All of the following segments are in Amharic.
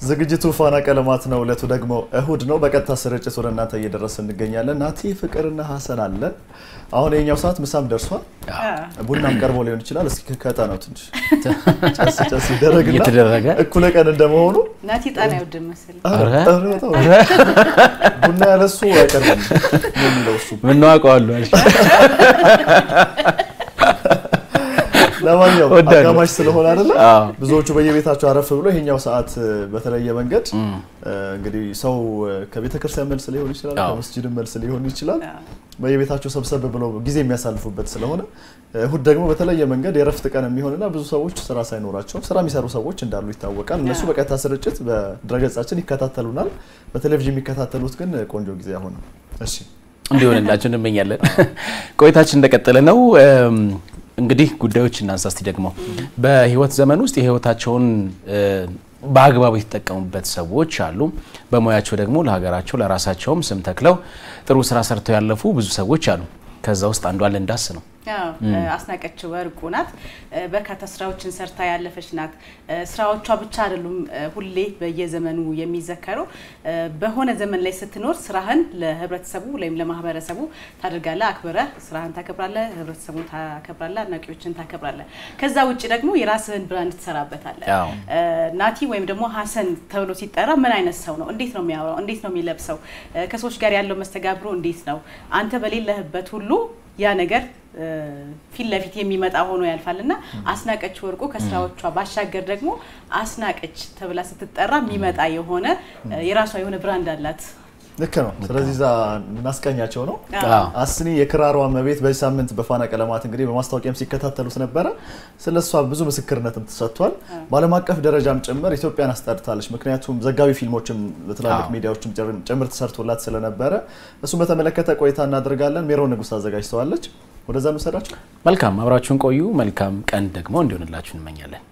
ዝግጅቱ ፋና ቀለማት ነው። እለቱ ደግሞ እሁድ ነው። በቀጥታ ስርጭት ወደ እናንተ እየደረስ እንገኛለን። ናቲ ፍቅርና ሀሰን አለ። አሁን የኛው ሰዓት ምሳም ደርሷል። ቡናም ቀርቦ ሊሆን ይችላል። እስኪ ከቀጠ ነው ትንሽ ጨስ ጨስ ይደረግና እየተደረገ እኩለ ቀን እንደመሆኑ ናቲ ጣና አይወድም መሰለኝ። ኧረ፣ ኧረ ተው። ቡና ያለሱ አይቀርብም ነው የሚለው እሱ። ምነው አውቀዋለሁ አልሽ። ለማንኛውም ወዳለሁ። አጋማሽ ስለሆነ አይደለ አዎ። ብዙዎቹ በየቤታቸው አረፍ ብሎ ይሄኛው ሰዓት በተለየ መንገድ እንግዲህ ሰው ከቤተ ክርስቲያን መልስ ሊሆን ይችላል፣ አዎ። ከመስጂድም መልስ ሊሆን ይችላል። በየቤታቸው ሰብሰብ ብለው ጊዜ የሚያሳልፉበት ስለሆነ እሁድ ደግሞ በተለየ መንገድ የረፍት ቀን የሚሆንና ብዙ ሰዎች ስራ ሳይኖራቸው ስራ የሚሰሩ ሰዎች እንዳሉ ይታወቃል። እነሱ በቀጥታ ስርጭት በድረገጻችን ይከታተሉናል። በቴሌቪዥን የሚከታተሉት ግን ቆንጆ ጊዜ አሁን እሺ እንዲሆንላችሁ እንመኛለን። ቆይታችን እንደቀጠለ ነው። እም፣ እንግዲህ ጉዳዮች እናንሳ እስቲ ደግሞ በህይወት ዘመን ውስጥ የህይወታቸውን እ፣ በአግባቡ የተጠቀሙበት ሰዎች አሉ። በሙያቸው ደግሞ ለሀገራቸው ለራሳቸውም ስም ተክለው ጥሩ ስራ ሰርተው ያለፉ ብዙ ሰዎች አሉ። ከዛ ውስጥ አንዷ ልንዳስ ነው። አዎ፣ አስናቀች ወርቁ ናት። በርካታ ስራዎችን ሰርታ ያለፈች ናት። ስራዎቿ ብቻ አይደሉም ሁሌ በየዘመኑ የሚዘከሩ። በሆነ ዘመን ላይ ስትኖር ስራህን ለህብረተሰቡ ወይም ለማህበረሰቡ ታደርጋለህ፣ አክብረህ ስራህን ታከብራለህ፣ ህብረተሰቡን ታከብራለህ፣ አድናቂዎችን ታከብራለህ። ከዛ ውጭ ደግሞ የራስህን ብራንድ ትሰራበታለህ። አዎ። ናቲ ወይም ደግሞ ሀሰን ተብሎ ሲጠራ ምን አይነት ሰው ነው? እንዴት ነው የሚያወራው? እንዴት ነው የሚለብሰው? ከሰዎች ጋር ያለው መስተጋብሮ እንዴት ነው? አንተ በሌለህበት ሁሉ ያ ነገር እ፣ ፊት ለፊት የሚመጣ ሆኖ ያልፋል እና አስናቀች ወርቁ ከስራዎቿ ባሻገር ደግሞ አስናቀች ተብላ ስትጠራ የሚመጣ የሆነ እ፣ የራሷ የሆነ ብራንድ አላት። ልክ ነው። ስለዚህ እዛ እናስቀኛቸው ነው። አዎ። አስኒ የክራሯ መቤት በዚህ ሳምንት በፋና ቀለማት እንግዲህ በማስታወቂያም ሲከታተሉት ነበረ። ስለ እሷ ብዙ ምስክርነትም ተሰጥቷል። በዓለም አቀፍ ደረጃም ጭምር ኢትዮጵያን አስጠርታለች። ምክንያቱም ዘጋቢ ፊልሞችም በትላልቅ አዎ። ሚዲያዎችም ጭር- ጭምር ተሰርቶላት ስለነበረ እሱን በተመለከተ ቆይታ እናደርጋለን። ሜሮን ንጉስ አዘጋጅተዋለች። ወደዛ እንውሰዳቸው። መልካም አብራችሁን ቆዩ። መልካም ቀን ደግሞ እንዲሆንላችሁ እንመኛለን።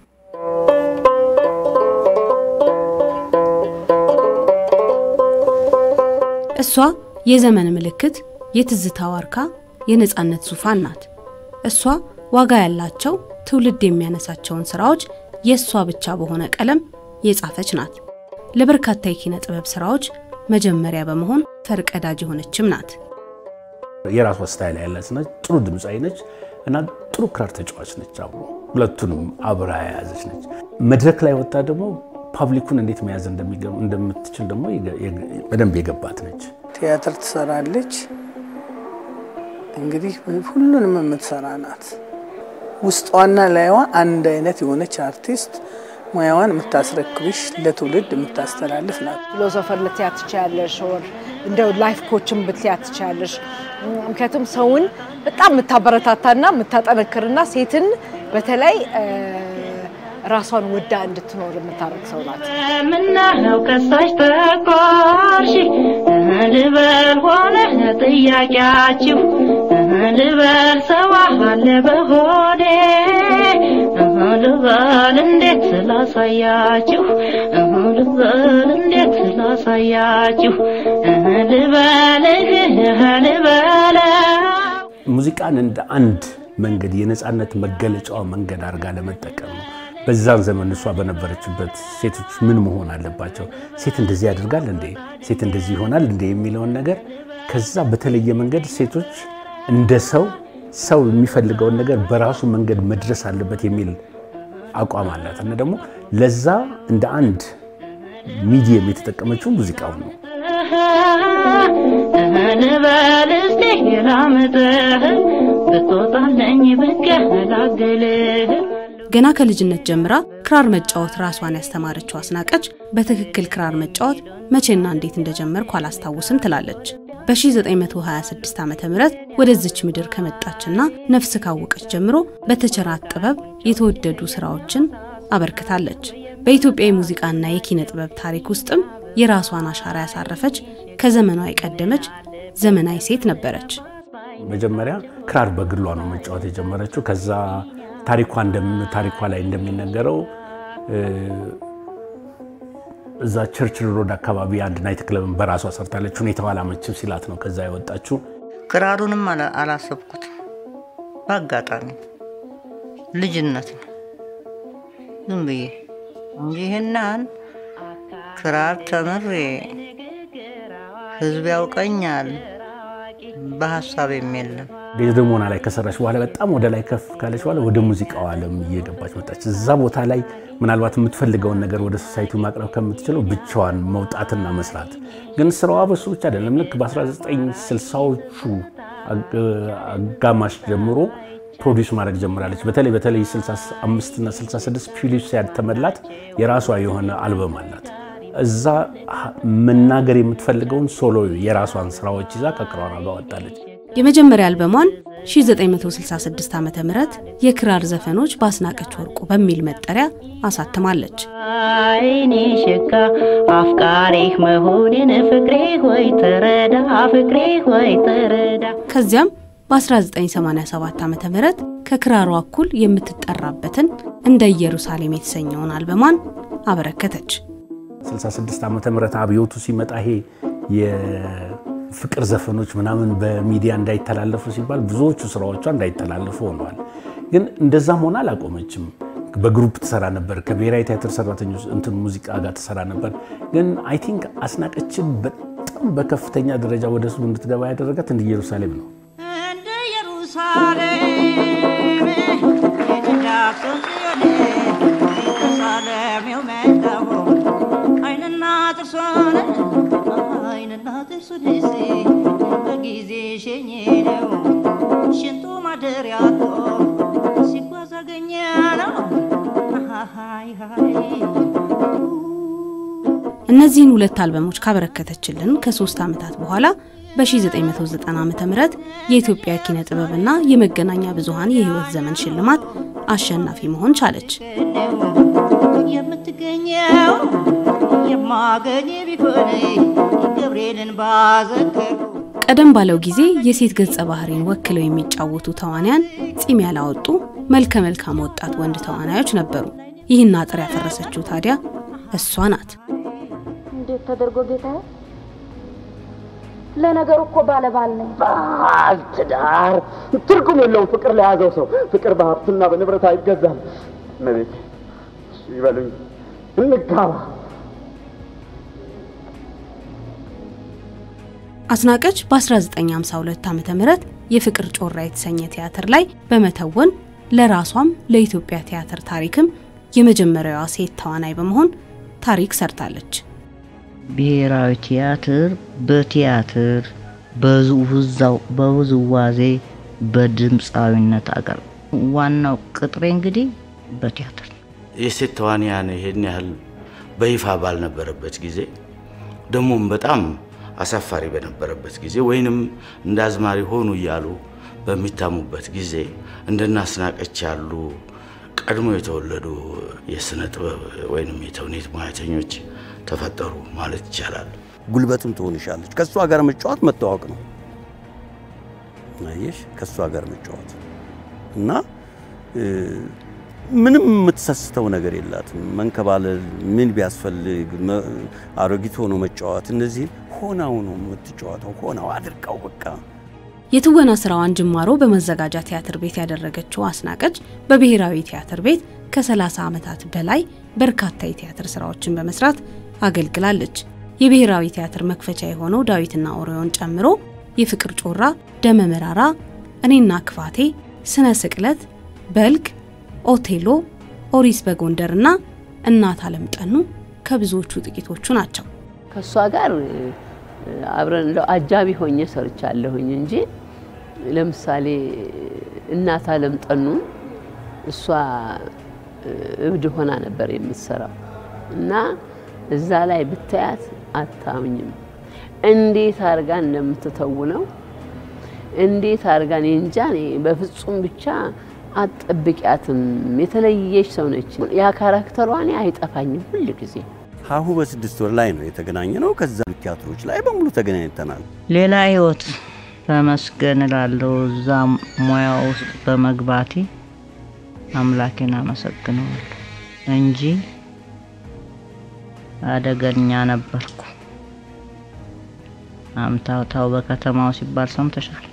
እሷ የዘመን ምልክት፣ የትዝታ ዋርካ፣ የነፃነት ዙፋን ናት። እሷ ዋጋ ያላቸው ትውልድ የሚያነሳቸውን ስራዎች የእሷ ብቻ በሆነ ቀለም የጻፈች ናት። ለበርካታ የኪነ ጥበብ ስራዎች መጀመሪያ በመሆን ፈርቀዳጅ የሆነችም ናት። የራሷ ስታይል ያላት ነች። ጥሩ ድምፃዊ ነች እና ጥሩ ክራር ተጫዋች ነች። አብሮ ሁለቱንም አብራ የያዘች ነች። መድረክ ላይ ወጣ ደግሞ ፓብሊኩን እንዴት መያዝ እንደሚገ- እንደምትችል ደግሞ የገ- የገ- በደንብ የገባት ነች። ቲያትር ትሰራለች። እንግዲህ ሁሉንም የምትሰራ ናት። ውስጧና ላይዋ አንድ አይነት የሆነች አርቲስት ሙያዋን የምታስረክብሽ ለትውልድ የምታስተላልፍ ናት። ፊሎሶፈር ልትያ ትችያለሽ፣ ወር እንደው ላይፍ ኮችን ብትያ ትችያለሽ። ምክንያቱም ሰውን በጣም የምታበረታታና የምታጠነክርና ሴትን በተለይ እ፣ ራሷን ወዳ እንድትኖር የምታደርግ ሰው ናት። ምነው ከሳሽ ተኮርሽ ልበል ሆነ ጥያቄያችሁ ልበል ሰው አለ በሆዴ ልበል እንዴት ስላሳያችሁ ልበል እንዴት ስላሳያችሁ ልበልህ ልበለው ሙዚቃን እንደ አንድ መንገድ የነፃነት መገለጫዋ መንገድ አድርጋ ለመጠቀም ነው። በዛን ዘመን እሷ በነበረችበት ሴቶች ምን መሆን አለባቸው፣ ሴት እንደዚህ ያደርጋል እንዴ፣ ሴት እንደዚህ ይሆናል እንዴ የሚለውን ነገር ከዛ በተለየ መንገድ ሴቶች እንደ ሰው ሰው የሚፈልገውን ነገር በራሱ መንገድ መድረስ አለበት የሚል አቋም አላት እና ደግሞ ለዛ እንደ አንድ ሚዲየም የተጠቀመችው ሙዚቃውን ነው። ልበል እስቲ ላምጥህ ብትወጣለኝ ብገላግልህ ገና ከልጅነት ጀምራ ክራር መጫወት ራሷን ያስተማረችው አስናቀች በትክክል ክራር መጫወት መቼና እንዴት እንደጀመርኩ አላስታውስም ትላለች። በ1926 ዓ ም ወደዚች ምድር ከመጣችና ነፍስ ካወቀች ጀምሮ በተቸራት ጥበብ የተወደዱ ስራዎችን አበርክታለች። በኢትዮጵያ የሙዚቃና የኪነ ጥበብ ታሪክ ውስጥም የራሷን አሻራ ያሳረፈች ከዘመኗ የቀደመች ዘመናዊ ሴት ነበረች። መጀመሪያ ክራር በግሏ ነው መጫወት የጀመረችው። ከዛ ታሪኳ እንደም- ታሪኳ ላይ እንደሚነገረው እ፣ እዛ ቸርችል ሮድ አካባቢ አንድ ናይት ክለብን በራሷ ሰርታለች። ሁኔታው አላመችም ሲላት ነው ከዛ የወጣችው። ክራሩንም አላ- አላሰብኩትም። በአጋጣሚ ልጅነት ነው ዝም ብዬ እንጂ ይህናን ክራር ተምሬ ህዝብ ያውቀኛል፣ በሀሳቤም የለም። ዴዝደሞና ላይ ከሰራች በኋላ በጣም ወደ ላይ ከፍ ካለች በኋላ ወደ ሙዚቃው ዓለም እየገባች መጣች። እዛ ቦታ ላይ ምናልባት የምትፈልገውን ነገር ወደ ሶሳይቲ ማቅረብ ከምትችለው ብቻዋን መውጣትና መስራት ግን ስራዋ በሱ ብቻ አይደለም። ልክ በ1960ዎቹ አጋማሽ ጀምሮ ፕሮዲውስ ማድረግ ጀምራለች። በተለይ በተለይ 65 እና 66 ፊሊፕስ ያተመላት የራሷ የሆነ አልበም አላት። እዛ መናገር የምትፈልገውን ሶሎ የራሷን ስራዎች ይዛ ከክራሯ ጋር ወጣለች። የመጀመሪያ አልበሟን 1966 ዓ ም የክራር ዘፈኖች በአስናቀች ወርቁ በሚል መጠሪያ አሳትማለች። አይኔ ሽካ አፍቃሪህ መሆኔን ፍቅሬ ሆይ ተረዳ ፍቅሬ ሆይ ተረዳ ከዚያም በ1987 ዓ ም ከክራሯ እኩል የምትጠራበትን እንደ ኢየሩሳሌም የተሰኘውን አልበሟን አበረከተች። 66 ዓመተ ምህረት አብዮቱ ሲመጣ ይሄ የፍቅር ዘፈኖች ምናምን በሚዲያ እንዳይተላለፉ ሲባል ብዙዎቹ ስራዎቿ እንዳይተላለፉ ሆነዋል። ግን እንደዛም ሆና አላቆመችም። በግሩፕ ትሰራ ነበር። ከብሔራዊ ቲያትር ሰራተኞች እንትን ሙዚቃ ጋር ትሰራ ነበር። ግን አይ ቲንክ አስናቀችን በጣም በከፍተኛ ደረጃ ወደ ህዝቡ እንድትገባ ያደረጋት እንደ ኢየሩሳሌም ነው። እንደ ኢየሩሳሌም የዳክሰን ጽዮን ኢየሩሳሌም የመጣሁ አይንና ጥርሷን አይንና ጥርሱ ደሴ በጊዜ ሸኘ ነው ሽንቱ ማደሪያ አጥቶ ሲጓዝ አገኘ ነው ሃይ ሃይ እነዚህን ሁለት አልበሞች ካበረከተችልን ከሶስት ዓመታት በኋላ በ1990 ዓ ም የኢትዮጵያ ኪነ ጥበብና የመገናኛ ብዙሃን የህይወት ዘመን ሽልማት አሸናፊ መሆን ቻለች። የምትገኘው የማገኝ ቢሆን ገብርኤልን ባዘከሩ ቀደም ባለው ጊዜ የሴት ገጸ ባህሪን ወክለው የሚጫወቱ ተዋንያን ጺም ያላወጡ መልከ መልካም ወጣት ወንድ ተዋናዮች ነበሩ። ይህን አጥር ያፈረሰችው ታዲያ እሷ ናት። እንዴት ተደርጎ ጌታዬ? ለነገሩ እኮ ባለባል ነኝ። ባል ትዳር ትርጉም የለውም። ፍቅር ለያዘው ሰው ፍቅር በሀብትና በንብረት አይገዛም። እመቤቴ ይበሉኝ፣ እንጋባ። አስናቀች በ1952 ዓ ም የፍቅር ጮራ የተሰኘ ቲያትር ላይ በመተወን ለራሷም ለኢትዮጵያ ቲያትር ታሪክም የመጀመሪያዋ ሴት ተዋናይ በመሆን ታሪክ ሰርታለች። ብሔራዊ ቲያትር በቲያትር በውዛው በውዝዋዜ በድምፃዊነት አገር ዋናው ቅጥሬ እንግዲህ በቲያትር ነው። የሴት ተዋንያን ይሄን ያህል በይፋ ባልነበረበት ጊዜ ደግሞም በጣም አሳፋሪ በነበረበት ጊዜ ወይንም እንደ አዝማሪ ሆኑ እያሉ በሚታሙበት ጊዜ እንደነ አስናቀች ያሉ ቀድሞ የተወለዱ የስነ ጥበብ ወይንም የተውኔት ሙያተኞች ተፈጠሩ ማለት ይቻላል። ጉልበትም ትሆንሻለች። ከእሷ ጋር መጫወት መታወቅ ነው። አየሽ፣ ከእሷ ጋር መጫወት እና ምንም የምትሰስተው ነገር የላትም። መንከባለል ምን ቢያስፈልግ አሮጊት ሆኖ መጫወት፣ እነዚህ ሆናው ነው የምትጫወተው። ሆናው አድርቀው በቃ የትወና ስራዋን ጅማሮ በመዘጋጃ ቲያትር ቤት ያደረገችው አስናቀች በብሔራዊ ቲያትር ቤት ከ30 ዓመታት በላይ በርካታ የቲያትር ስራዎችን በመስራት አገልግላለች። የብሔራዊ ቲያትር መክፈቻ የሆነው ዳዊትና ኦሪዮን ጨምሮ የፍቅር ጮራ፣ ደመ መራራ፣ እኔና ክፋቴ፣ ስነ ስቅለት፣ በልግ፣ ኦቴሎ፣ ኦሪስ በጎንደርና እናት አለም ጠኑ ከብዙዎቹ ጥቂቶቹ ናቸው። ከእሷ ጋር አብረን እንደው አጃቢ ሆኜ ሰርቻለሁኝ እንጂ ለምሳሌ እናት አለም ጠኑን እሷ እብድ ሆና ነበር የምትሰራው እና እዛ ላይ ብታያት አታምኝም። እንዴት አድርጋ እንደምትተውነው እንዴት አድርጋ እኔ እንጃ እኔ በፍጹም ብቻ አትጠብቂያትም። የተለየች ሰው ነች። ያ ካራክተሯ እኔ አይጠፋኝም ሁል ጊዜ። ሀሁ በስድስት ወር ላይ ነው የተገናኘ ነው። ከዛ ቲያትሮች ላይ በሙሉ ተገናኝተናል። ሌላ ህይወት ተመስገን እላለሁ። እዛ ሙያ ውስጥ በመግባቴ አምላኬን አመሰግነዋለሁ እንጂ አደገኛ ነበርኩ። አምታታው በከተማው ሲባል ሰምተሻል።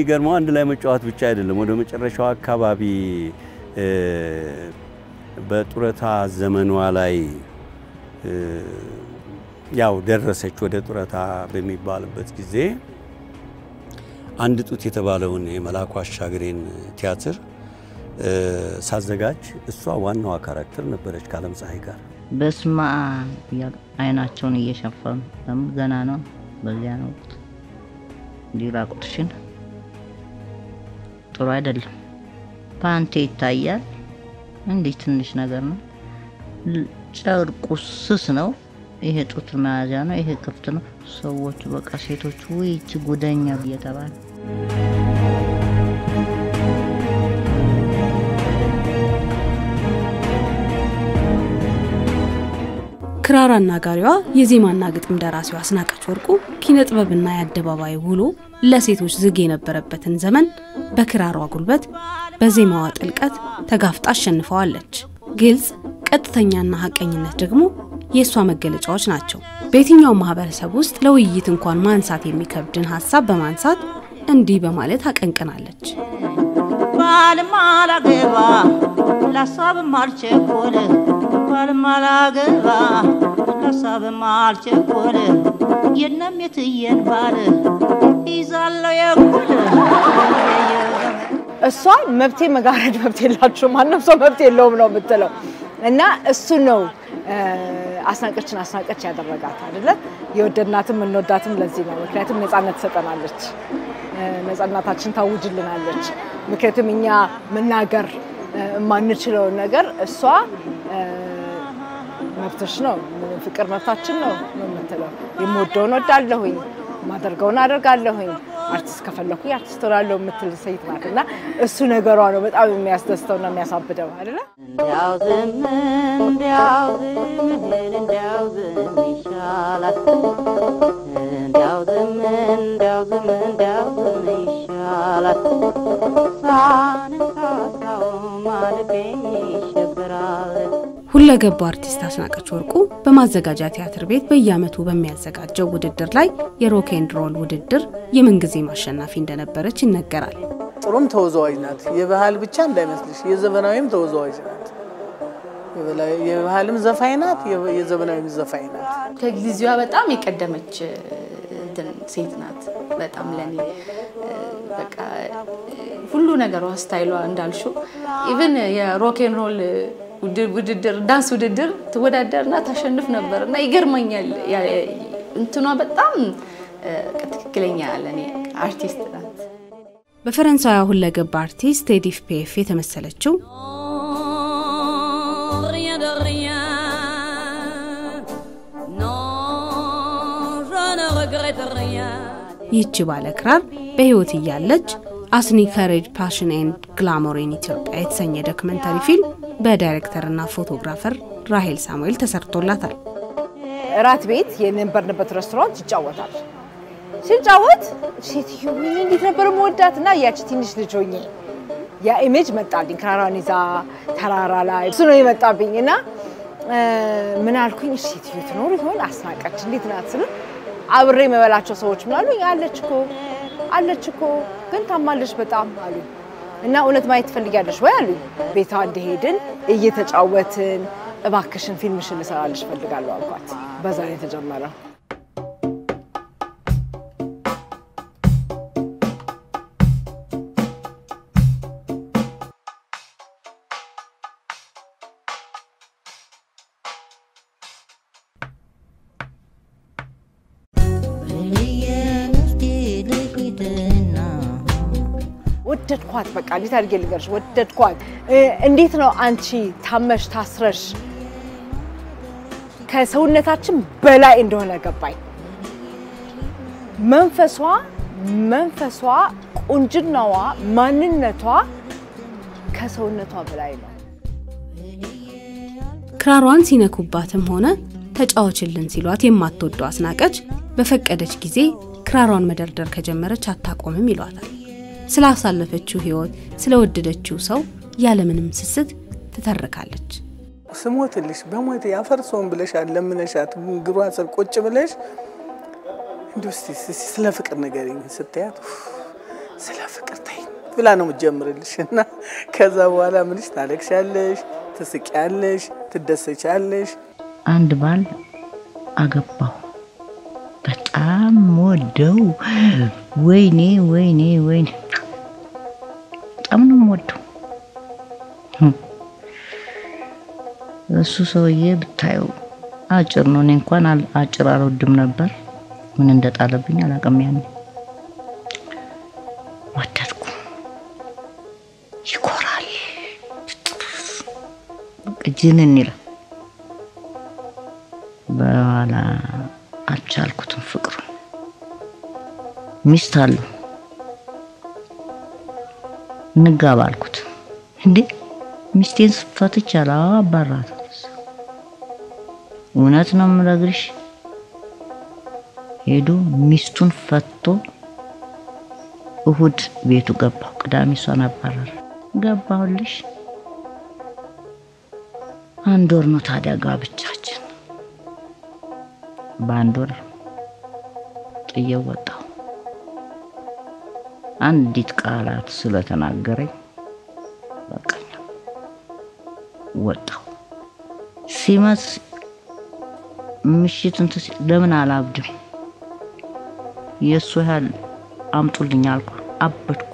የሚገርመው አንድ ላይ መጫወት ብቻ አይደለም። ወደ መጨረሻው አካባቢ በጡረታ ዘመኗ ላይ ያው ደረሰች። ወደ ጡረታ በሚባልበት ጊዜ አንድ ጡት የተባለውን የመልአኩ አሻግሬን ቲያትር ሳዘጋጅ እሷ ዋናዋ ካራክተር ነበረች ከዓለም ፀሐይ ጋር። በስማ አይናቸውን እየሸፈኑ ለምን ገና ነው በዚያ ነው ወቅት እንዲህ ራቁትሽን ጥሩ አይደለም። ፓንቴ ይታያል። እንዲህ ትንሽ ነገር ነው። ጨርቁ ስስ ነው። ይሄ ጡት መያዣ ነው። ይሄ ክፍት ነው። ሰዎቹ በቃ ሴቶቹ ውይች ጉደኛ እየተባለ ክራር አናጋሪዋ የዜማና ግጥም ደራሲዋ አስናቀች ወርቁ ኪነ ጥበብና የአደባባይ ውሎ ለሴቶች ዝግ የነበረበትን ዘመን በክራሯ ጉልበት በዜማዋ ጥልቀት ተጋፍጣ አሸንፈዋለች። ግልጽ፣ ቀጥተኛና ሀቀኝነት ደግሞ የእሷ መገለጫዎች ናቸው። በየትኛው ማህበረሰብ ውስጥ ለውይይት እንኳን ማንሳት የሚከብድን ሀሳብ በማንሳት እንዲህ በማለት አቀንቅናለች። ባልም አላገባ ለሀሳብም አልቸኮለ ባልም አላገባ ለሀሳብም አልቸኮለ የነም የትየን ባል ይዛለው የኩል እሷ መብቴ መጋረድ መብት የላችሁ ማንም ሰው መብት የለውም ነው የምትለው እና እሱ ነው አስናቀችን አስናቀች ያደረጋት አይደለ? የወደድናትም እንወዳትም ለዚህ ነው። ምክንያቱም ነፃነት ትሰጠናለች፣ ነፃነታችን ታውጅልናለች። ምክንያቱም እኛ መናገር የማንችለውን ነገር እሷ መብትሽ ነው፣ ፍቅር መብታችን ነው ነው የምትለው። የምወደውን ወዳለሁኝ፣ የማደርገውን አደርጋለሁኝ፣ አርቲስት ከፈለኩኝ አርቲስት ሆናለሁ የምትል ሴት ናት እና እሱ ነገሯ ነው በጣም የሚያስደስተውና የሚያሳብደው አይደለ? እንዲያው ዝም እንዲያው ዝም እንዲያው ዝም ይሻላል እንዲያው ዝም እንዲያው ዝም እንዲያው ዝም ይሻላል ሳንሳሳው ማለፌኝ ይሸበራል ሁለገቡ አርቲስት አስናቀች ወርቁ በማዘጋጃ ቲያትር ቤት በየዓመቱ በሚያዘጋጀው ውድድር ላይ የሮክ ኤንድ ሮል ውድድር የምንጊዜም አሸናፊ እንደነበረች ይነገራል። ጥሩም ተወዛዋዥ ናት። የባህል ብቻ እንዳይመስልሽ፣ የዘመናዊም ተወዛዋዥ ናት። የባህልም ዘፋኝ ናት፣ የዘመናዊም ዘፋኝ ናት። ከጊዜዋ በጣም የቀደመች እንትን ሴት ናት። በጣም ለኔ በቃ ሁሉ ነገሯ ስታይሏ እንዳልሹ ኢቭን የሮኬን ሮል ውድድር ዳንስ ውድድር ትወዳደርና ታሸንፍ ነበር እና ይገርመኛል። እንትኗ በጣም ትክክለኛ ለኔ አርቲስት ናት። በፈረንሳዊ ሁለገብ አርቲስት ኤዲፍ ፒኤፍ የተመሰለችው rien de rien. Non, je ne regrette rien. ይህች ባለ ክራር በህይወት እያለች አስኒ ከሬጅ ፓሽን ኤንድ ግላሞር ኢን ኢትዮጵያ የተሰኘ ዶክመንታሪ ፊልም በዳይሬክተርና ፎቶግራፈር ራሄል ሳሙኤል ተሰርቶላታል። እራት ቤት የነበርንበት ሬስቶራንት ይጫወታል። ሲጫወት ሴትዮ ወይኔ እንዴት ነበር መወዳት እና ያቺ ትንሽ ልጅ ሆኜ ያ ኢሜጅ መጣልኝ። ክራሯን ይዛ ተራራ ላይ እሱ ነው የመጣብኝ እና ምን አልኩኝ፣ ሴትዮ ትኖር ይሆን አስናቀች እንዴት ናት ስል አብሬ የመበላቸው ሰዎች ምን አሉኝ፣ አለች እኮ አለች እኮ ግን ታማለች በጣም አሉ እና እውነት ማየት ትፈልጊያለሽ ወይ አሉኝ። ቤቷ እንደሄድን እየተጫወትን እባክሽን ፊልምሽን ልሰራልሽ እፈልጋለሁ አልኳት። በዛ ነው የተጀመረው። ወደድኳት። በቃ እንዴት አድርጌ ልንገርሽ? ወደድኳት። እንዴት ነው አንቺ ታመሽ ታስረሽ ከሰውነታችን በላይ እንደሆነ ገባኝ። መንፈሷ መንፈሷ፣ ቁንጅናዋ፣ ማንነቷ ከሰውነቷ በላይ ነው። ክራሯን ሲነኩባትም ሆነ ተጫዋችልን ሲሏት የማትወደው አስናቀች በፈቀደች ጊዜ ክራሯን መደርደር ከጀመረች አታቆምም ይሏታል። ስላሳለፈችው ህይወት፣ ስለወደደችው ሰው ያለምንም ስስት ትተርካለች። ስሞትልሽ በሞት ያፈርሰውን ብለሻት ለምነሻት እግሯ ስር ቁጭ ብለሽ እንዲ ስለ ፍቅር ንገሪኝ ስትያት ስለ ፍቅር ተይ ብላ ነው የምትጀምርልሽ እና ከዛ በኋላ ምንሽ ታለቅሻለሽ፣ ትስቂያለሽ፣ ትደሰቻለሽ። አንድ ባል አገባሁ። በጣም ወደው ወይኔ ወይኔ ወይኔ በጣም ነው የምወደው። እሱ ሰውዬ ብታየው አጭር ነው። እኔ እንኳን አል- አጭር አልወድም ነበር። ምን እንደጣለብኝ አላውቅም። ያኔ ወደድኩ። ይኮራል፣ በቃ ጅንን ይላል። በኋላ አልቻልኩትም ፍቅሩን። ሚስት አለው እንጋባ አልኩት። እንዴ ሚስቴን ፈትቻለሁ፣ አባራት እውነት ነው የምነግርሽ። ሄዶ ሚስቱን ፈቶ እሁድ ቤቱ ገባሁ። ቅዳሜ እሷን አባረረ። ገባሁልሽ። አንድ ወር ነው ታዲያ ጋብቻችን። በአንድ ወር ጥዬው ወጣሁ። አንዲት ቃላት ስለተናገረኝ በቃኝ፣ ወጣሁ። ሲመስ ምሽት እንትን ሲል ለምን አላብድም የእሱ ያህል አምጡልኝ አልኩ። አበድኩ።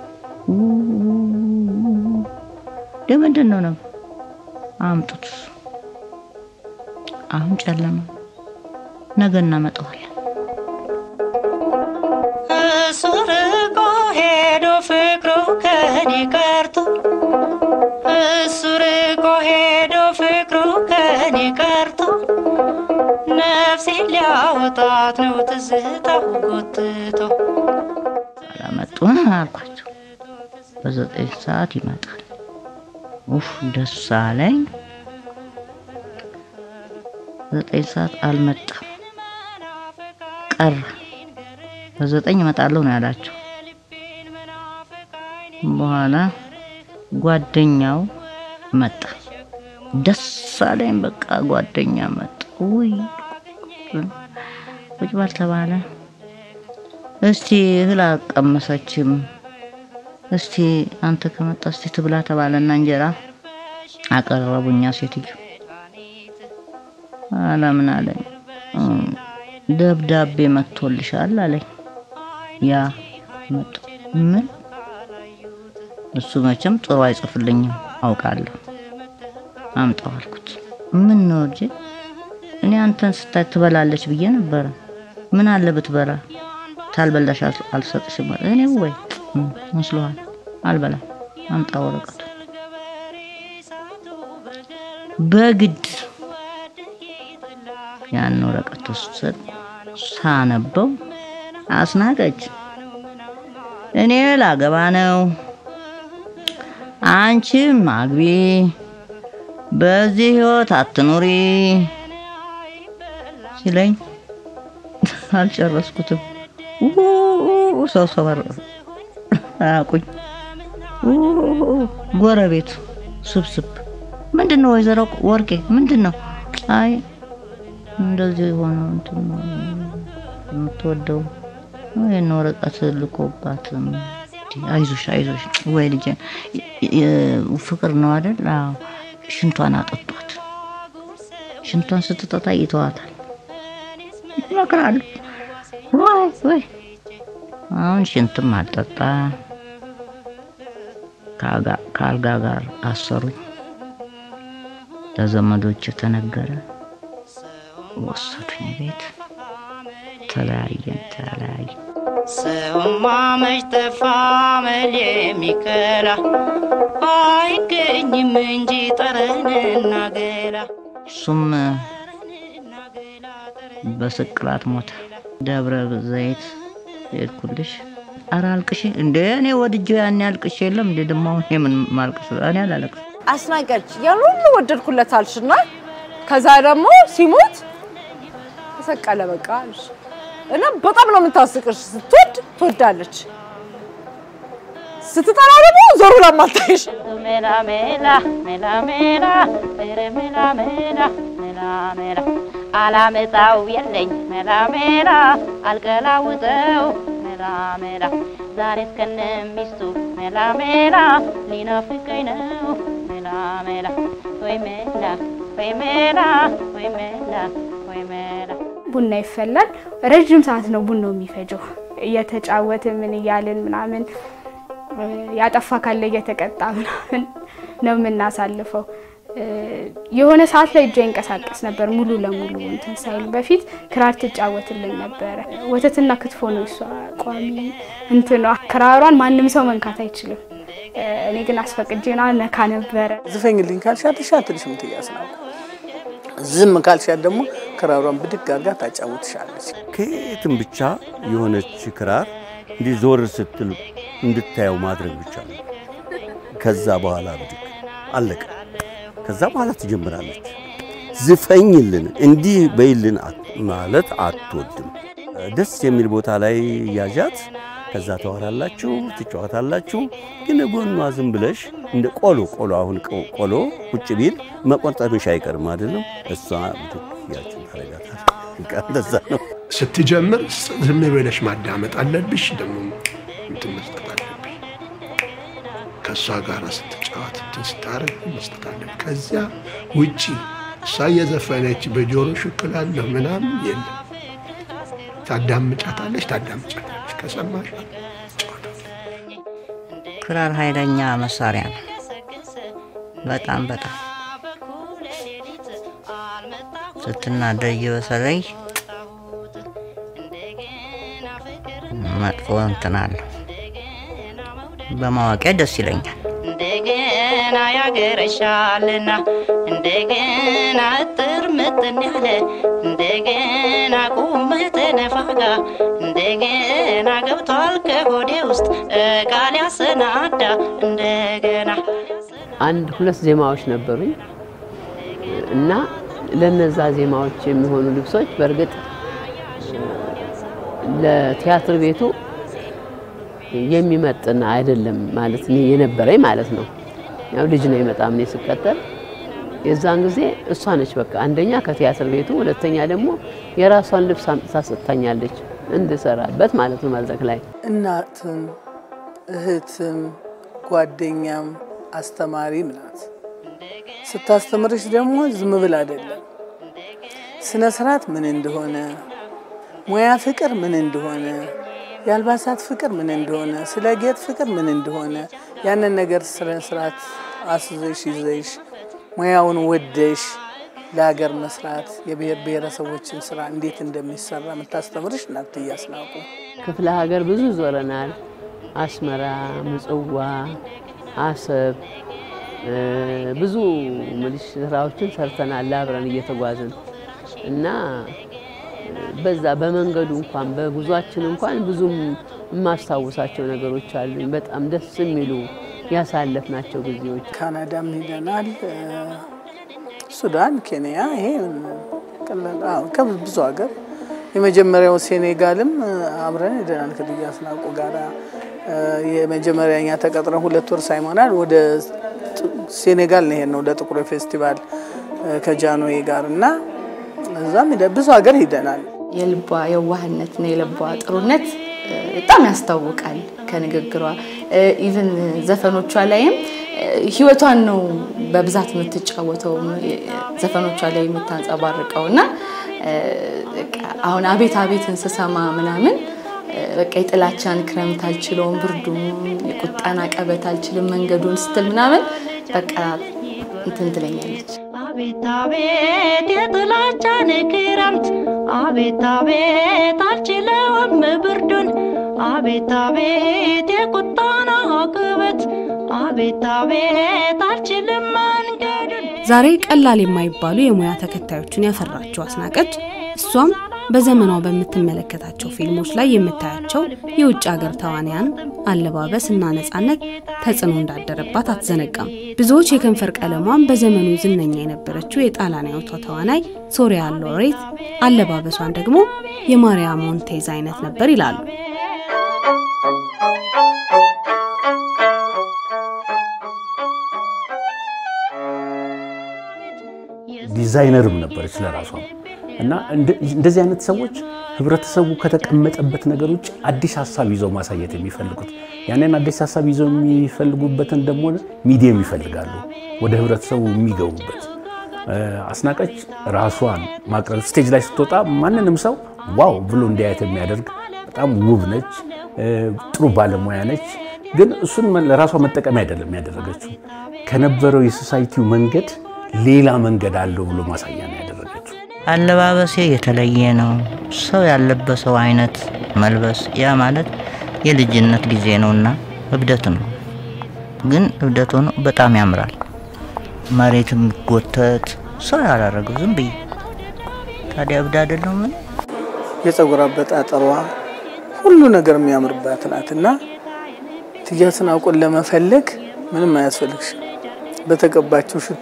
ለምንድን ነው ነው አምጡት። አሁን ጨለማ፣ ነገ እናመጣዋለን። እሱ ርቆ ሄዶ ፍቅሩ ከኔ ቀርቶ እሱ ርቆ ሄዶ ፍቅሩ ከኔ ቀርቶ ነፍሴን ሊያወጣት ነው ትዝታው ጎትቶ አላመጡ አልኳቸው። በዘጠኝ ሰዓት ይመጣል። ኡፍ ደስ አለኝ። ዘጠኝ ሰዓት አልመጣም ቀረ። በዘጠኝ እመጣለሁ ነው ያላቸው። በኋላ ጓደኛው መጣ። ደስ አለኝ። በቃ ጓደኛ መጣ። ውይ ቁጭ በል ተባለ። እስቲ እህል አልቀመሰችም። እስቲ አንተ ከመጣ እስቲ ትብላ ተባለና እንጀራ አቀረቡኛ። ሴትዮ አለምን አለኝ። እም፣ ደብዳቤ መጥቶልሻል አለኝ። ያ መጡ። ምን እሱ መቼም ጥሩ አይጽፍልኝም አውቃለሁ። አምጣው አልኩት። ምን ነው ልጄ? እኔ አንተን ስታይ ትበላለች ብዬ ነበረ። ምን አለ ብትበላ? ታልበላሽ አል- አልሰጥሽም አለ። እኔ ወይ እም፣ መስሎሃል? አልበላም። አምጣ ወረቀቱ። በግድ ያን ወረቀት ወሰድ ሳነበው አስናቀች። እኔ ላገባ ነው፣ አንቺም አግቢ፣ በዚህ ህይወት አትኑሪ ሲለኝ አልጨረስኩትም። ው ሰው ሰው አያውቁኝ። ው ጎረቤቱ ስብስብ ምንድን ነው ወይዘሮ ወርቄ ምንድን ነው? አይ እንደዚህ የሆነው እንትን ነው የምትወደው ይህን ወረቀት ልኮባት አይዞሽ አይዞሽ ወይ ልጄ ፍቅር ነው አይደል? አዎ ሽንቷን አጠጧት። ሽንቷን ስትጠጣ ይተዋታል። ይመክራሉ። ወይ ወይ አሁን ሽንትም አልጠጣ ከአልጋ ጋር አሰሩኝ። ለዘመዶች ተነገረ። ወሰዱኝ ቤት። ተለያየን ተለያየን። ሰውማ መች ጠፋ መል የሚከላ አይገኝም እንጂ ጠረንና ገላ እሱም በስቅላት ሞተ። ደብረ ዘይት ሄድኩልሽ። ኧረ አልቅሽ እንደ እኔ ወድጄው ያኔ አልቅሽ የለም እንደ ደግሞ አሁን የምን ማልቅስ እኔ አላለቅስ አስናቀች ያን ሁሉ ወደድኩለት አልሽና ከዛ ደግሞ ሲሞት ተሰቀለ በቃ አልሽ እና በጣም ነው የምታስቅሽ። ስትወድ ትወዳለች፣ ስትጠላ ደግሞ ዞር ብላ ማታይሽ። ሜላ ሜላ ሜላ ሜላ ሜረ ሜላ ሜላ ሜላ ሜላ አላመጣው የለኝ ሜላ ሜላ አልገላውጠው ሜላ ሜላ ሜላ ዛሬ እስከነ ሚስቱ ሜላ ሜላ ሊናፍቀኝ ነው ሜላ ሜላ ወይ ሜላ ወይ ሜላ ወይ ሜላ ወይ ሜላ ቡና ይፈላል። ረዥም ሰዓት ነው ቡናው የሚፈጀው። እየተጫወትን ምን እያልን ምናምን ያጠፋ ካለ እየተቀጣ ምናምን ነው የምናሳልፈው። የሆነ ሰዓት ላይ እጇ ይንቀሳቀስ ነበር ሙሉ ለሙሉ እንትን ሳይል በፊት ክራር ትጫወትልን ነበረ። ወተትና ክትፎ ነው እሷ ቋሚ እንትኗ። ክራሯን ማንም ሰው መንካት አይችልም። እኔ ግን አስፈቅጄና ነካ ነበረ። ዝፈኝልኝ ካልሻት እሺ አትልሽም ትያስናቁ ዝም ካልሻት ደግሞ ክራሯን ብድግ አድርጋ ታጫውትሻለች። ከየትም ብቻ የሆነች ክራር እንዲህ ዞር ስትል እንድታየው ማድረግ ብቻ ነው። ከዛ በኋላ ብድግ አለቀ። ከዛ በኋላ ትጀምራለች። ዝፈኝልን እንዲህ በይልን ማለት አትወድም። ደስ የሚል ቦታ ላይ ያዣት። ከዛ ታወራላችሁ፣ ትጫወታላችሁ። ግን ጎኗ ዝም ብለሽ እንደ ቆሎ ቆሎ አሁን ቆሎ ቁጭ ቢል መቆርጠምሽ አይቀርም አይደለም? እሷ ያችን ታረጋታል። እንደዛ ነው። ስትጀምር ዝም ብለሽ ማዳመጥ አለብሽ። ደግሞ እንትን መስጠት አለብሽ። ከእሷ ጋር ስትጫወት እንትን ስታረግ መስጠት አለብሽ። ከዚያ ውጪ እሷ እየዘፈነች በጆሮ ሽክላለሁ ምናምን የለም። ታዳምጫታለሽ፣ ታዳምጫታለሽ። ከሰማሽ ክራር ኃይለኛ መሳሪያ ነው። በጣም በጣም ስትናደጅ በተለይ መጥፎ እንትን አለው። በማወቂያ ደስ ይለኛል። እንደገና ያገረሻልና እንደገና እጥር ምጥን ያለ እንደገና ቁመት ነፋጋ እንደገና ገብቷል ከሆዴ ውስጥ ቃል ያሰናዳ እንደገና አንድ ሁለት ዜማዎች ነበሩኝ እና ለነዛ ዜማዎች የሚሆኑ ልብሶች በእርግጥ ለቲያትር ቤቱ የሚመጥን አይደለም ማለት ነው የነበረኝ ማለት ነው። ያው ልጅ ነው በጣም እኔ ስቀጠል የዛን ጊዜ እሷ ነች በቃ አንደኛ ከቲያትር ቤቱ፣ ሁለተኛ ደግሞ የራሷን ልብስ አምጥታ ሰጥታኛለች እንድሰራበት ማለት ነው መድረክ ላይ። እናትም እህትም ጓደኛም አስተማሪም ናት። ስታስተምርሽ ደግሞ ዝም ብል አይደለም። ስነ ስርዓት ምን እንደሆነ፣ ሙያ ፍቅር ምን እንደሆነ፣ የአልባሳት ፍቅር ምን እንደሆነ፣ ስለ ጌጥ ፍቅር ምን እንደሆነ ያንን ነገር ስነ ስርዓት አስዘሽ ይዘሽ ሙያውን ወደሽ ለሀገር መስራት የብሔር ብሔረሰቦችን ስራ እንዴት እንደሚሰራ የምታስተምርሽ እናት እያስናቁ ክፍለ ሀገር ብዙ ዞረናል። አስመራ፣ ምጽዋ፣ አሰብ ብዙ ምልሽ ስራዎችን ሰርተናል አብረን እየተጓዝን እና በዛ በመንገዱ እንኳን በጉዟችን እንኳን ብዙም የማስታውሳቸው ነገሮች አሉኝ። በጣም ደስ የሚሉ ያሳለፍናቸው ጊዜዎች። ካናዳም ሄደናል፣ ሱዳን፣ ኬንያ፣ ይሄ ከብዙ ሀገር የመጀመሪያው ሴኔጋልም አብረን ሄደናል ከልዩ አስናቁ ጋራ የመጀመሪያ እኛ ተቀጥረን ሁለት ወር ሳይሞናል ወደ ሴኔጋል ነው የሄድነው ለጥቁር ፌስቲቫል ከጃንዌ ጋር እና እዛም ብዙ ሀገር ሄደናል። የልቧ የዋህነትና የልቧ ጥሩነት በጣም ያስታውቃል ከንግግሯ። ኢቭን ዘፈኖቿ ላይም ህይወቷን ነው በብዛት የምትጫወተው ዘፈኖቿ ላይ የምታንጸባርቀው እና አሁን አቤት አቤትን ስሰማ ምናምን በቃ የጥላቻን ክረምት አልችለውም፣ ብርዱን የቁጣን አቀበት አልችልም መንገዱን ስትል ምናምን በቃ እንትን ትለኛለች። አቤት አቤት የጥላቻን ክረምት አቤት አቤት አልችለውም ብርዱን አቤት አቤት የቁጣን አቀበት አቤት አቤት አልችልም መንገዱን ዛሬ ቀላል የማይባሉ የሙያ ተከታዮችን ያፈራችው አስናቀች እሷም በዘመኗ በምትመለከታቸው ፊልሞች ላይ የምታያቸው የውጭ ሀገር ተዋንያን አለባበስ እና ነጻነት ተጽዕኖ እንዳደረባት አትዘነጋም። ብዙዎች የከንፈር ቀለሟን በዘመኑ ዝነኛ የነበረችው የጣሊያናዊቷ ተዋናይ ሶሪያ ሎሬት አለባበሷን ደግሞ የማሪያ ሞንቴዝ አይነት ነበር ይላሉ። ዲዛይነርም ነበረች ለራሷ እና እንደዚህ አይነት ሰዎች ህብረተሰቡ ከተቀመጠበት ነገር ውጭ አዲስ ሀሳብ ይዘው ማሳየት የሚፈልጉት ያንን አዲስ ሀሳብ ይዘው የሚፈልጉበትን ደግሞ ሚዲየም ይፈልጋሉ፣ ወደ ህብረተሰቡ የሚገቡበት። አስናቀች ራሷን ማቅረብ ስቴጅ ላይ ስትወጣ ማንንም ሰው ዋው ብሎ እንዲያየት የሚያደርግ በጣም ውብ ነች፣ ጥሩ ባለሙያ ነች። ግን እሱን ለራሷ መጠቀሚያ አይደለም ያደረገችው። ከነበረው የሶሳይቲው መንገድ ሌላ መንገድ አለው ብሎ ማሳያ ነው ያደረገችው። አለባበሴ የተለየ ነው። ሰው ያለበሰው አይነት መልበስ ያ ማለት የልጅነት ጊዜ ነውና እብደት ነው። ግን እብደት ሆኖ በጣም ያምራል። መሬት የሚጎተት ሰው ያላረገው ዝም ብዬ ታዲያ እብድ አይደለሁ ምን የፀጉር አበጣጠሯ ሁሉ ነገር የሚያምርባት ናት እና እትዬ አስናቆን ለመፈለግ ምንም አያስፈልግሽም። በተቀባችው ሽቶ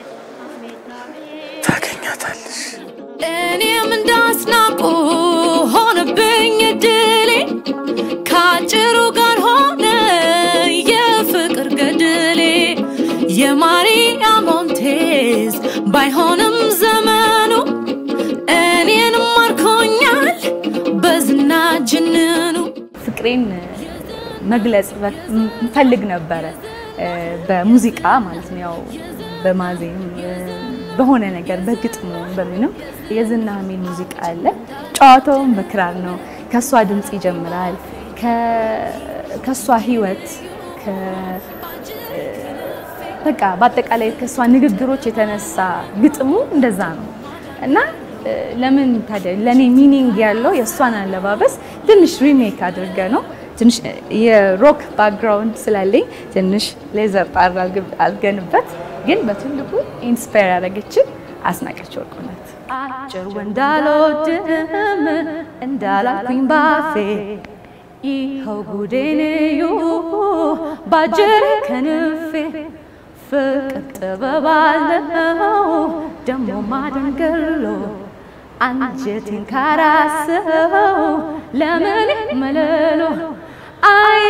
ታገኛታለሽ። እኔም እንዳስናቁ ሆነብኝ እድሌ ከአጭሩ ጋር ሆነ የፍቅር ገድሌ የማርያም ሞንቴዝ ባይሆንም ዘመኑ እኔን ማርኮኛል በዝና ጅንኑ ፍቅሬን መግለጽ እንፈልግ ነበረ በሙዚቃ ማለት ነው። ያው በማዜም በሆነ ነገር በግጥሙ በምንም የዝና ሀሜል ሙዚቃ አለ። ጨዋታውን በክራር ነው። ከሷ ድምፅ ይጀምራል። ከሷ ህይወት በቃ በአጠቃላይ ከሷ ንግግሮች የተነሳ ግጥሙ እንደዛ ነው እና ለምን ታዲያ ለእኔ ሚኒንግ ያለው የእሷን አለባበስ ትንሽ ሪሜክ አድርገ ነው ትንሽ የሮክ ባክግራውንድ ስላለኝ ትንሽ ሌዘር ጣር አድርገንበት ግን በትልቁ ኢንስፓየር ያደረገችን አስናቀች ወርቁ ናት። አጭር ወንድ አልወድም እንዳላልኩኝ ባፌ ይኸው ጉዴን እዩ ባጭር ከንፌ ፍቅር ጥበብ አለው ደሞ ማደንገሎ አንጀቴን ካራሰው ለምን መለሎ አይ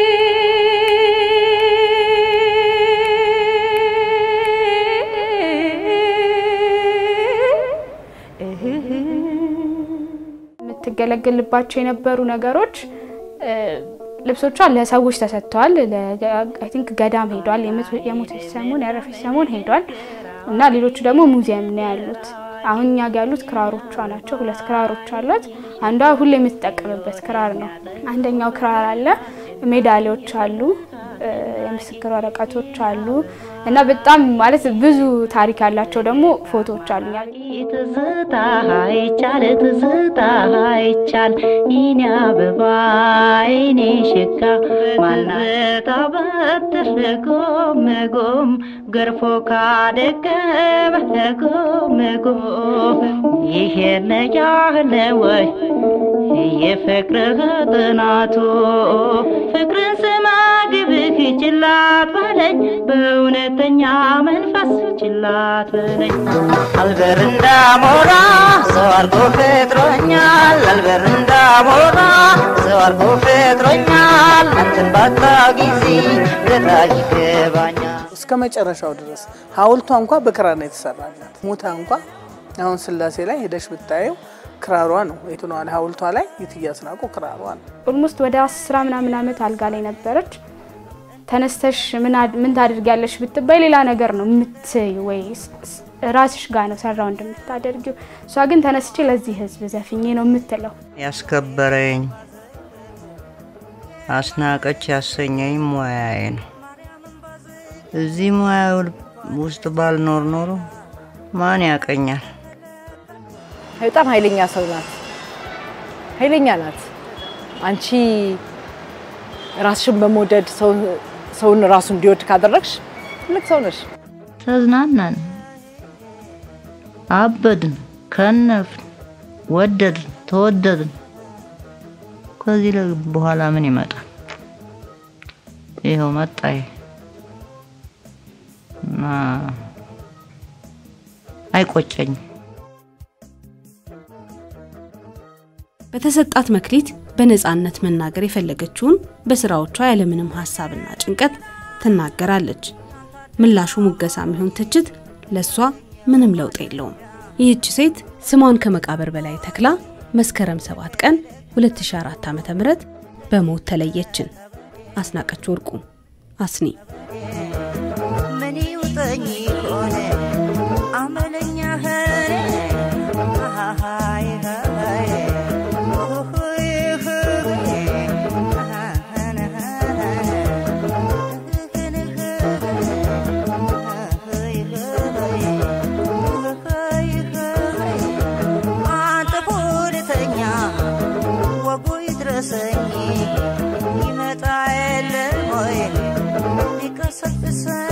የምትገለገልባቸው የነበሩ ነገሮች ልብሶቿ ለሰዎች ተሰጥተዋል። አይ ቲንክ ገዳም ሄዷል። የሞተች ሰሞን ያረፈች ሰሞን ሄዷል እና ሌሎቹ ደግሞ ሙዚየም ነው ያሉት። አሁን እኛ ጋ ያሉት ክራሮቿ ናቸው። ሁለት ክራሮች አሏት። አንዷ ሁሌ የምትጠቀምበት ክራር ነው። አንደኛው ክራር አለ፣ ሜዳሊያዎች አሉ፣ የምስክር ወረቀቶች አሉ እና በጣም ማለት ብዙ ታሪክ ያላቸው ደግሞ ፎቶዎች አሉ። ትዝታ አይቻል ትዝታ አይቻል ይኔ አበባ ይኔ ሽካ ማናታ በትር ጎም ጎም ገርፎ ካደገመ ጎም ጎም ይሄን ያህል ወይ የፍቅርህ ጥናቱ ፍቅርን ስማ ግብህ ችላት በለኝ በእውነተኛ መንፈስ ችላት በለኝ አልበር እንዳሞራ ሰው አርጎ ፈጥሮኛል አልበር እንዳሞራ ሰው አርጎ ፈጥሮኛል አንተን ባጣ ጊዜ ግራ ይገባኛል እስከ መጨረሻው ድረስ ሐውልቷ እንኳ በክራር ነው የተሰራላት። ሙታ እንኳ አሁን ስላሴ ላይ ሄደሽ ብታየው ክራሯ ነው የትኗን ሐውልቷ ላይ የእትዬ አስናቆ ክራሯ ነው። ኦልሞስት ወደ አስራ ምናምን ዓመት አልጋ ላይ ነበረች። ተነስተሽ ምን ታደርጊያለሽ ብትባይ ሌላ ነገር ነው የምትይ ወይ ራስሽ ጋር ነው ሰራው እንደምታደርጊው። እሷ ግን ተነስቼ ለዚህ ህዝብ ዘፍኜ ነው የምትለው። ያስከበረኝ አስናቀች ያሰኘኝ ሙያዬ ነው። እዚህ ሙያ ውስጥ ባልኖር ኖሮ ማን ያቀኛል? በጣም ኃይለኛ ሰው ናት። ኃይለኛ ናት። አንቺ ራስሽን በመውደድ ሰውን ራሱ እንዲወድ ካደረግሽ ትልቅ ሰው ነሽ። ተዝናናን፣ አበድን፣ ከነፍን፣ ወደድን፣ ተወደድን። ከዚህ በኋላ ምን ይመጣል? ይኸው መጣ ይሄ እና አይቆጨኝም። በተሰጣት መክሊት በነፃነት መናገር የፈለገችውን በስራዎቿ ያለምንም ሀሳብና ጭንቀት ትናገራለች። ምላሹ ሙገሳም ይሁን ትችት ለሷ ምንም ለውጥ የለውም። ይህች ሴት ስሟን ከመቃብር በላይ ተክላ መስከረም 7 ቀን 2004 ዓ.ም በሞት ተለየችን። አስናቀች ወርቁ አስኒ ምን ይውጠኝ ሆነ አመለኛ ኸረ አሃሃይ ሃይ ሆይ ሆይ አንተ ሁለተኛ ወጉ ይድረሰኝ ይመጣ የለ ሆይ ሊቀሰቅሰኝ